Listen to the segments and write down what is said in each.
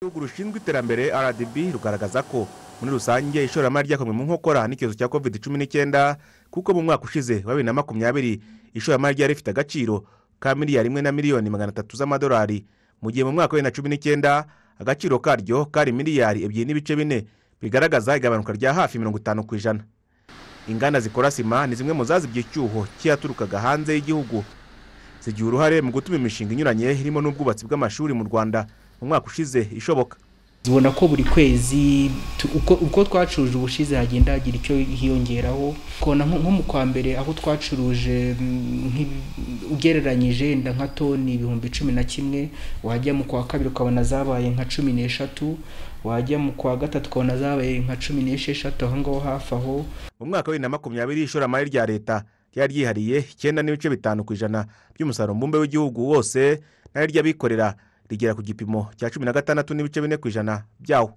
igihugu rushinzwe iterambere rdb rugaragaza ko muri rusange ishoramari ryakorewe mu nkokora n'icyorezo cya covid cumi n'icyenda kuko mu mwaka ushize wa bibiri na makumyabiri ishoramari ryari rifite agaciro ka miliyari imwe na miliyoni magana atatu z'amadolari mu gihe mu mwaka wa bibiri na cumi n'icyenda agaciro karyo kari miliyari ebyiri n'ibice bine bigaragaza igabanuka rya hafi mirongo itanu ku ijana inganda zikora sima ni zimwe mu zazibye icyuho cyaturukaga hanze y'igihugu zigira uruhare mu gutuma imishinga inyuranye irimo n'ubwubatsi bw'amashuri mu rwanda mu mwaka ushize ishoboka zibona ko buri kwezi tu- uko uko twacuruje ubushize hagenda hagira icyo hiyongeraho ukabona nko nko mu kwa mbere aho twacuruje mm, nk'ibi- ugereranyije wenda nka toni ibihumbi cumi na kimwe wajya mu kwa kabiri ukabona zabaye nka cumi n'eshatu wajya mu kwa gatatu ukabona zabaye nka cumi n'esheshatu aho ngaho hafi aho mu mwaka wa bibiri na makumyabiri ishoramari rya leta ryari ryihariye icyenda n'ibice bitanu ku ijana by'umusaruro mbumbe w'igihugu wose nayo ry'abikorera rigera ku gipimo cya cumi na gatandatu n'ibice bine ku ijana byawo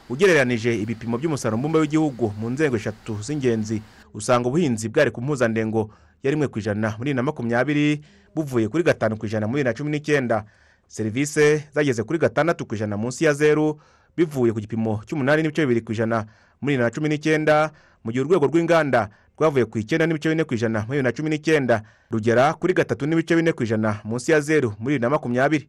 ugereranije ibipimo by'umusaruro mbumbe w'igihugu mu nzego eshatu z'ingenzi usanga ubuhinzi bwari ku mpuzandengo ya rimwe ku ijana muri bibiri na makumyabiri buvuye kuri gatanu ku ijana muri bibiri na cumi n'icyenda serivisi zageze kuri gatandatu ku ijana munsi ya zeru bivuye ku gipimo cy'umunani n'ibice bibiri ku ijana muri bibiri na cumi n'icyenda mu gihe urwego rw'inganda rwavuye ku icyenda n'ibice bine ku ijana muri bibiri na cumi n'icyenda rugera kuri gatatu n'ibice bine ku ijana munsi ya zeru muri bibiri na makumyabiri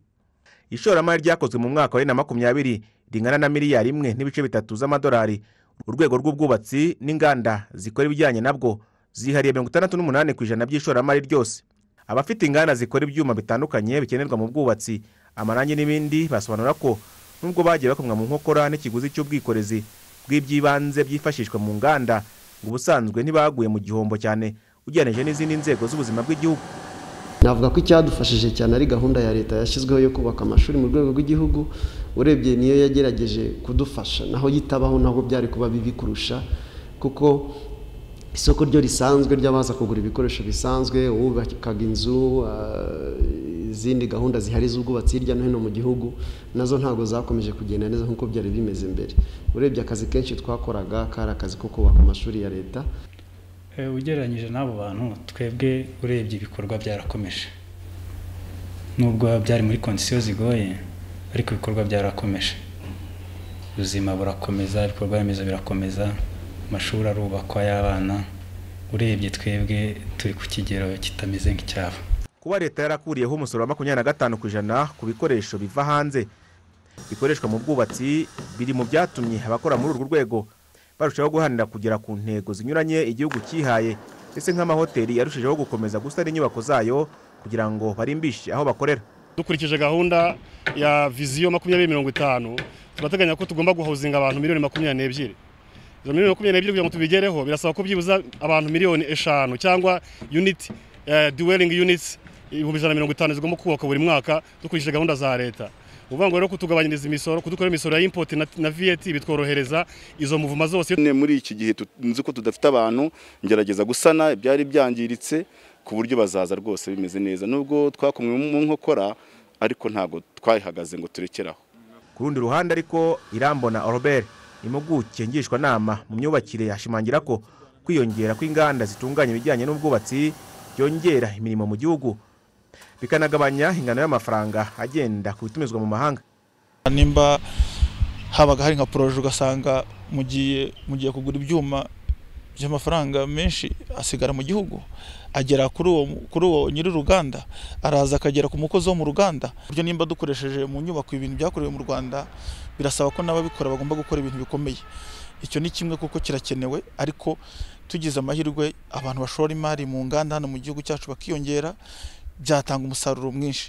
ishoramari ryakozwe mu mwaka wa bibiri na makumyabiri ringana na miliyari imwe n'ibice bitatu z'amadolari urwego rw'ubwubatsi n'inganda zikora ibijyanye nabwo zihariye mirongo itandatu n'umunani ku ijana by'ishoramari ryose abafite inganda zikora ibyuma bitandukanye bikenerwa mu bwubatsi amarangi n'ibindi basobanura ko nubwo bagiye bakomwa mu nkokora n'ikiguzi cy'ubwikorezi bw'iby'ibanze byifashishwa mu nganda ngo ubusanzwe ntibaguye mu gihombo cyane ugereranyije n'izindi nzego z'ubuzima bw'igihugu navuga ko icyadufashije cyane ari gahunda ya leta yashyizweho yo kubaka amashuri mu rwego rw'igihugu urebye niyo yagerageje kudufasha naho yitabaho naho byari kuba bibi kurusha kuko isoko ryo risanzwe ry'abaza kugura ibikoresho bisanzwe uwubakaga inzu ah, izindi gahunda zihari z'ubwubatsi hirya no hino mu gihugu nazo ntabwo zakomeje kugenda neza nk'uko byari bimeze mbere urebye akazi kenshi twakoraga kari akazi ko kubaka amashuri ya leta Eh, ugereranyije n'abo bantu twebwe urebye ibikorwa byarakomeje nubwo byari muri kondisiyo zigoye ariko ibikorwa byarakomeje ubuzima burakomeza ibikorwa remezo birakomeza amashuri arubakwa y'abana urebye twebwe turi ku kigero kitameze nk'icyabo kuba leta yarakuriyeho umusoro wa makumyabiri na gatanu ku ijana ku bikoresho biva hanze bikoreshwa mu bwubatsi biri mu byatumye abakora muri urwo rwego barushaho guharanira kugera ku ntego zinyuranye igihugu cyihaye ndetse nk'amahoteli yarushijeho gukomeza gusana inyubako zayo kugira ngo barimbishe aho bakorera dukurikije gahunda ya viziyo makumyabiri mirongo itanu turateganya ko tugomba guhozinga abantu miliyoni makumyabiri n'ebyiri izo miliyoni makumyabiri n'ebyiri kugira ngo tubigereho birasaba ko byibuze abantu miliyoni eshanu cyangwa unit eh, dwelling units ibihumbi ijana na mirongo itanu zigomba kubakwa buri mwaka dukurikije gahunda za leta uvuga ngo rero kutugabanyiriza imisoro kudukorera imisoro ya import na, na VAT bitworohereza izo muvuma zose nyine muri iki gihe tu- nzi ko tudafite abantu ngerageza gusana ibyari byangiritse ku buryo bazaza rwose bimeze neza nubwo twakomwe mu nkokora ariko ntabwo twayihagaze ngo turekeraho ku rundi ruhande ariko irambona oroberi impuguke ngishwanama mu myubakire yashimangira ko kwiyongera kw'inganda zitunganya ibijyanye n'ubwubatsi byongera imirimo mu gihugu bikanagabanya ingano y'amafaranga agenda ku bitumizwa mu mahanga nimba habaga hari nka poroje ugasanga mugiye mugiye kugura ibyuma by'amafaranga menshi asigara mu gihugu agera kuri uwo kuri uwo nyir'uruganda araza akagera ku mukozi wo mu ruganda buryo nimba dukoresheje mu nyubako ibintu byakorewe mu Rwanda birasaba ko n'ababikora bagomba gukora ibintu bikomeye icyo ni kimwe kuko kirakenewe ariko tugize amahirwe abantu bashora imari mu nganda hano mu gihugu cyacu bakiyongera byatanga umusaruro mwinshi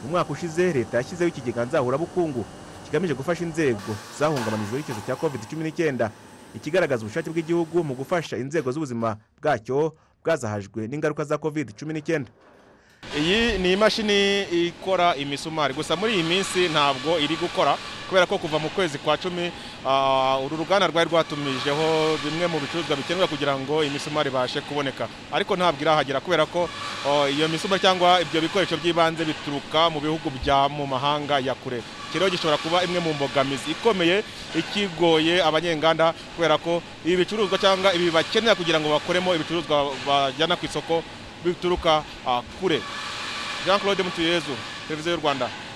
mu mwaka ushize leta yashyizeho ikigega nzahurabukungu kigamije gufasha inzego zahungabanijwe n'icyorezo cya covid cumi n'icyenda ikigaragaza ubushake bw'igihugu mu gufasha inzego z'ubuzima bwacyo bwazahajwe n'ingaruka za covid cumi n'icyenda iyi ni imashini ikora imisumari gusa muri iyi minsi ntabwo iri gukora kubera ko kuva mu kwezi kwa cumi ah, uru ruganda rwari rwatumijeho bimwe mu bicuruzwa bikenerwa kugira ngo imisumari ibashe kuboneka ariko ntabwo irahagera kubera ko oh, iyo misumari cyangwa ibyo bikoresho by'ibanze bituruka mu bihugu bya mu mahanga ya kure iki rero gishobora kuba imwe mu mbogamizi ikomeye ikigoye abanyenganda kubera ko ibi bicuruzwa cyangwa ibi bakenera kugira ngo bakoremo ibicuruzwa bajyana ku isoko bituruka ah, kure jean claude mutuyezu televiziyo y'u rwanda